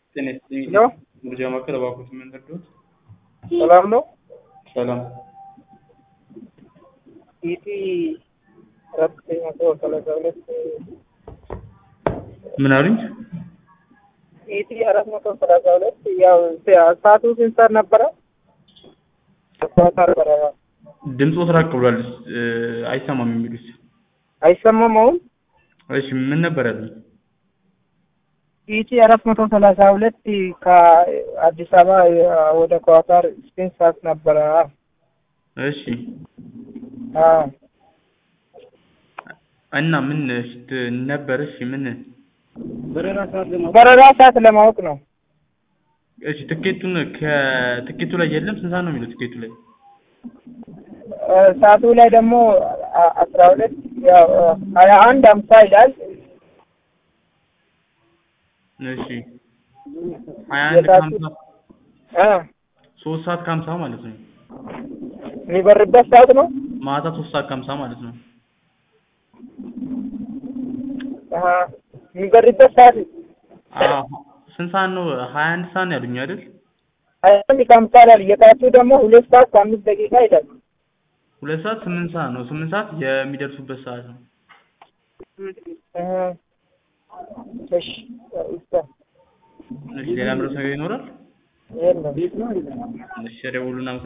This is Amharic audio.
ጤና ይስጥልኝ። ሄሎ ምርጫ ማዕከል እባክዎት ምን ልርዳዎት? ሰላም ነው? ሰላም ኢቲ አራት መቶ ሰላሳ ሁለት ምን አሉኝ? ኢቲ አራት መቶ ሰላሳ ሁለት ያው ሰዓቱ ስንት ሰዓት ነበረ? ሰዓት ነበረ። ድምፆት ራቅ ብሏል እ አይሰማም የሚሉት። አይሰማም አሁን? እሺ ምን ነበር ያሉኝ? ኢቲ አራት መቶ ሰላሳ ሁለት ከአዲስ አበባ ወደ ኳታር ስንት ሰዓት ነበረ? እሺ አዎ እና ምን እሽት ነበር? እሺ ምን በረራ ሰዓት ለማወቅ ነው። እሺ ትኬቱን ከትኬቱ ላይ የለም። ስንት ሰዓት ነው የሚለው ትኬቱ ላይ? እ ሰዓቱ ላይ ደግሞ አ- አስራ ሁለት ያው ሀያ አንድ አምሳ ይላል። እሺ ሀያ አንድ ከሀምሳ እ ሶስት ሰዓት ከሀምሳ ማለት ነው። የሚበርበት ሰዓት ነው። ማታ ሶስት ሰዓት ከሀምሳ ማለት ነው። አሀ የሚበርበት ሰዓት አዎ ስንት ሰዓት ነው? ሀያ አንድ ሰዓት ነው ያሉኝ አይደል? ሀያ አንድ ከሀምሳ ይላል። የጠዋቱ ደግሞ ሁለት ሰዓት ከአምስት ደቂቃ ይላል። ሁለት ሰዓት ስምንት ሰዓት ነው። ስምንት ሰዓት የሚደርሱበት ሰዓት ነው። እ እሺ ይስታ እሺ ሌላ ምረስ ነገር ይኖራል? የለም እሺ ደውሉና